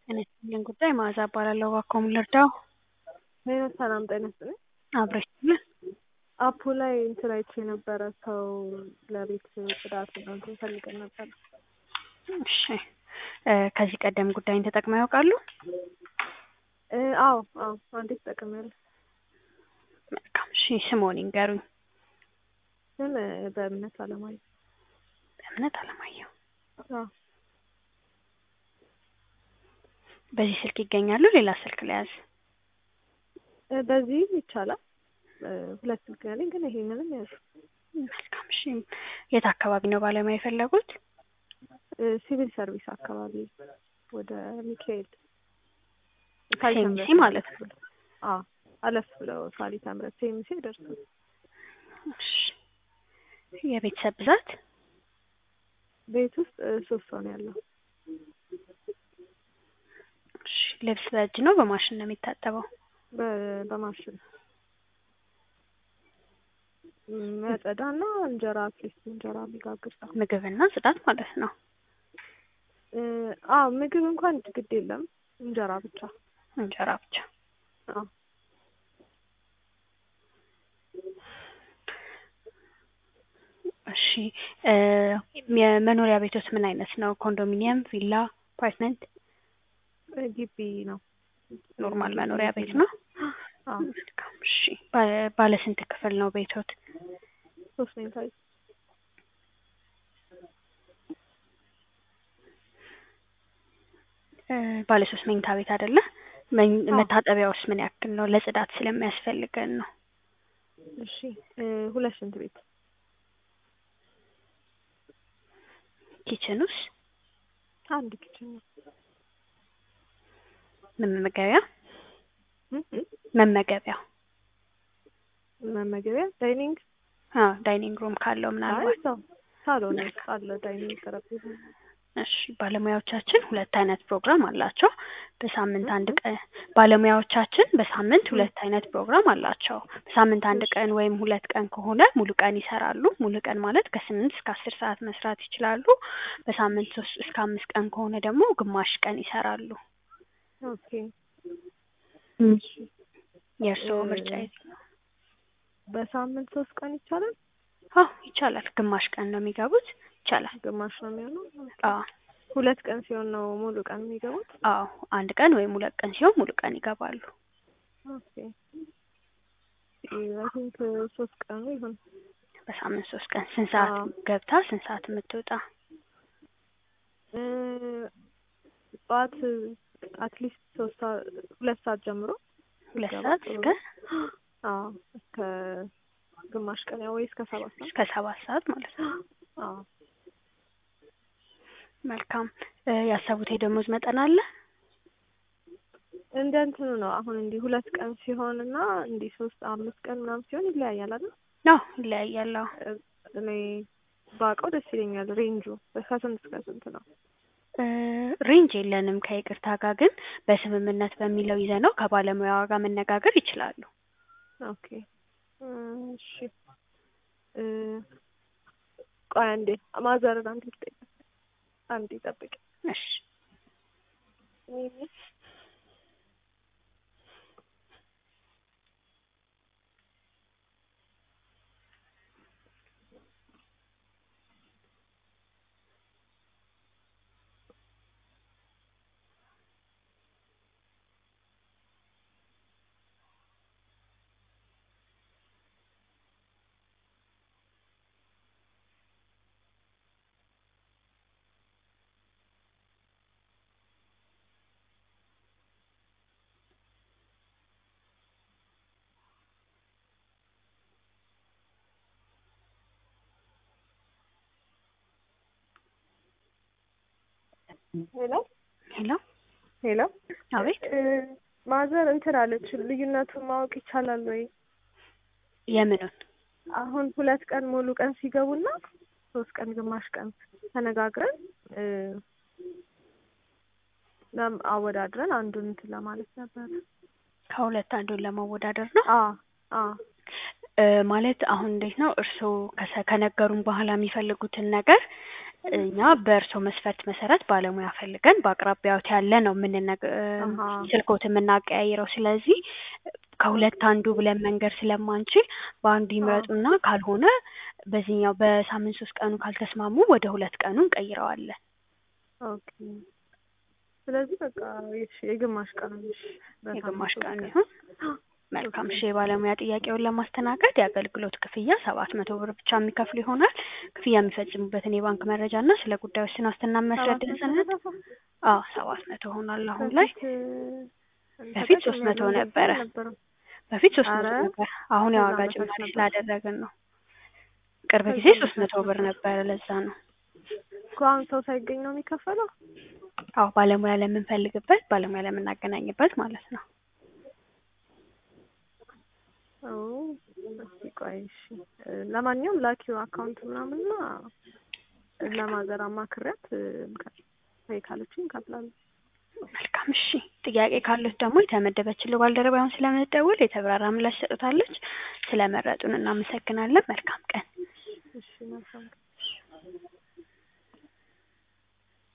ጤና ይስጥልኝ ጉዳይ መዓዛ እባላለሁ። እባክዎ ምን ልርዳው? ሄኖክ ሰላም ጤና ይስጥልኝ። አብረሽ ይስጥልን። አፑ ላይ እንትን አይቼ ነበረ ሰው ለቤት ጽዳት እንትን ፈልገን ነበር። እሺ እ ከዚህ ቀደም ጉዳይን ተጠቅመው ያውቃሉ? እ አዎ አዎ አንዴ ተጠቅሜያለሁ። መልካም እሺ ስምዎን ይንገሩኝ? ስም በእምነት አለማየሁ። በእምነት አለማየሁ። አዎ በዚህ ስልክ ይገኛሉ? ሌላ ስልክ ልያዝ? እ በዚህ ይቻላል። እ ሁለት ስልክ ነው ያለኝ ግን ይሄንንም ያዙ። መልካም እሺ የት አካባቢ ነው ባለሙያ የፈለጉት? እ ሲቪል ሰርቪስ አካባቢ ወደ ሚካኤል ሴሚሲ ማለት ነው። አዎ አለፍ ብለው ሳሊተ ምሕረት ሴሚሲ ይደርሳል። እሺ የቤተሰብ ብዛት? ቤት ውስጥ እ ሶስት ሰው ነው ያለው። እሺ ልብስ በእጅ ነው በማሽን ነው የሚታጠበው? በ- በማሽን መጸዳና እንጀራ አትሊስት እንጀራ የሚጋግር ሰው ምግብና ጽዳት ማለት ነው። እ አዎ ምግብ እንኳን ግድ የለም እንጀራ ብቻ። እንጀራ ብቻ። አዎ እሺ እ የመኖሪያ ቤቶት ምን አይነት ነው? ኮንዶሚኒየም፣ ቪላ፣ አፓርትመንት? እ ግቢ ነው። ኖርማል መኖሪያ ቤት ነው? አዎ መልካም እሺ ባለ- ባለ ስንት ክፍል ነው ቤቶት? ሶስት መኝታ ቤት እ ባለ ሶስት መኝታ ቤት አይደለ? መኝ- አዎ። መታጠቢያውስ ምን ያክል ነው? ለጽዳት ስለሚያስፈልገን ነው። እሺ እ ሁለት ሽንት ቤት ኪችኑስ? አንድ ኪችን ነው። መመገቢያ? እ እ መመገቢያ? መመገቢያ ዳይኒንግ አዎ ዳይኒንግ ሩም ካለው አይ ምናልባት ሰው ሳሎን ውስጥ አለ ዳይኒንግ ጠረጴዛ እሺ ባለሙያዎቻችን ሁለት አይነት ፕሮግራም አላቸው። በሳምንት አንድ ቀን ባለሙያዎቻችን በሳምንት ሁለት አይነት ፕሮግራም አላቸው። በሳምንት አንድ ቀን ወይም ሁለት ቀን ከሆነ ሙሉ ቀን ይሰራሉ። ሙሉ ቀን ማለት ከስምንት እስከ አስር ሰዓት መስራት ይችላሉ። በሳምንት ሶስት እስከ አምስት ቀን ከሆነ ደግሞ ግማሽ ቀን ይሰራሉ። ኦኬ እሺ የእርስዎ እ ምርጫ የትኛው? በሳምንት ሶስት ቀን ይቻላል? አዎ ይቻላል። ግማሽ ቀን ነው የሚገቡት። ይቻላል። ግማሽ ነው የሚሆነው? አዎ ሁለት ቀን ሲሆን ነው ሙሉ ቀን የሚገቡት? አዎ አንድ ቀን ወይም ሁለት ቀን ሲሆን ሙሉ ቀን ይገባሉ። ኦኬ አይ ቲንክ ሶስት ቀኑ ይሁን። በሳምንት ሶስት ቀን ስንት ሰዓት አዎ ገብታ ስንት ሰዓት የምትወጣ? እ ጠዋት አትሊስት ሶስት ሰዓት ሁለት ሰዓት ጀምሮ ሁለት ብትገባ ሰዓት ጥሩ እስከ ነው። አዎ እስከ ግማሽ ቀን ያው ወይ እስከ ሰባት ሰዓት እስከ ሰባት ሰዓት ማለት ነው። አዎ መልካም እ ያሰቡት የደሞዝ መጠን አለ? እንደ እንትኑ ነው። አሁን እንዲህ ሁለት ቀን ሲሆን እና እንዲህ ሶስት አምስት ቀን ምናምን ሲሆን ይለያያል አይደል? አዎ ይለያያል። አዎ እ እኔ ባውቀው ደስ ይለኛል። ሬንጁ ከስንት እስከ ስንት ነው? እ ሬንጅ የለንም ከይቅርታ ጋር ግን በስምምነት በሚለው ይዘነው ከባለሙያዋ ጋር መነጋገር ይችላሉ። ኦኬ እ እሺ እ ቆይ አንዴ ማዘርን አንዴ ልጠይቃት። አንዴ ጠብቂ። እሺ ሄሎ ሄሎ ሄሎ አቤት እ ማዘር እንትን አለች ልዩነቱን ማወቅ ይቻላል ወይ? የምኑን? አሁን ሁለት ቀን ሙሉ ቀን ሲገቡና ሶስት ቀን ግማሽ ቀን ተነጋግረን እ ለም አወዳድረን አንዱን እንትን ለማለት ነበር። ከሁለት አንዱን ለማወዳደር ነው? አ አ እ ማለት አሁን እንዴት ነው እርስዎ ከሰ ከነገሩን በኋላ የሚፈልጉትን ነገር እኛ በእርስዎ መስፈርት መሰረት ባለሙያ ፈልገን በአቅራቢያዎት ያለ ነው የምንነግ አሀ ስልክዎት የምናቀያይረው። ስለዚህ ከሁለት አንዱ ብለን መንገድ ስለማንችል በአንዱ ይምረጡና ካልሆነ በዚህኛው በሳምንት ሶስት ቀኑ ካልተስማሙ ወደ ሁለት ቀኑ እንቀይረዋለን። ኦኬ ስለዚህ በቃ እሺ የግማሽ ቀን እሺ በሳምንት የግማሽ ሶስት ቀን ቀን ይሁን። መልካም እሺ። የባለሙያ ጥያቄውን ለማስተናገድ የአገልግሎት ክፍያ ሰባት መቶ ብር ብቻ የሚከፍሉ ይሆናል። ክፍያ የሚፈጽሙበትን የባንክ መረጃ እና ስለ ጉዳዮች ስናስትና ሰባት የሚያስረዳ መቶ ሰነድ ተከፈለ? አዎ ሰባት መቶ ሆኗል አሁን ላይ። በፊት በፊት ሶስት መቶ ተጠቅሜያለሁ፣ እንደዚህ ነበረ። አልነበረም። በፊት ሶስት መቶ ኧረ ነበር። አሁን ከዛ የዋጋ በታች ጭማሪ ነበር። ስላደረግን ነው። ቅርብ ጊዜ ከዛ ሶስት መቶ በታች ብር ነበር ነበረ። ለዛ ነው። እኮ አሁን ሰው ሳይገኝ ነው የሚከፈለው? አዎ ባለሙያ ለምንፈልግበት ባለሙያ ለምናገናኝበት ማለት ነው። ኦ እስኪ ቆይ እሺ እ ለማንኛውም ላኪው አካውንት ምናምንና ለማዘር አማክሪያት ወይ ካለችኝ እከፍላለሁ። መልካም እሺ። ጥያቄ ካሉት ደግሞ የተመደበችልህ ባልደረባ አሁን ስለምትደውል የተብራራ ምላሽ ሰጡታለች። ስለመረጡን እናመሰግናለን። መልካም ቀን። እሺ መልካም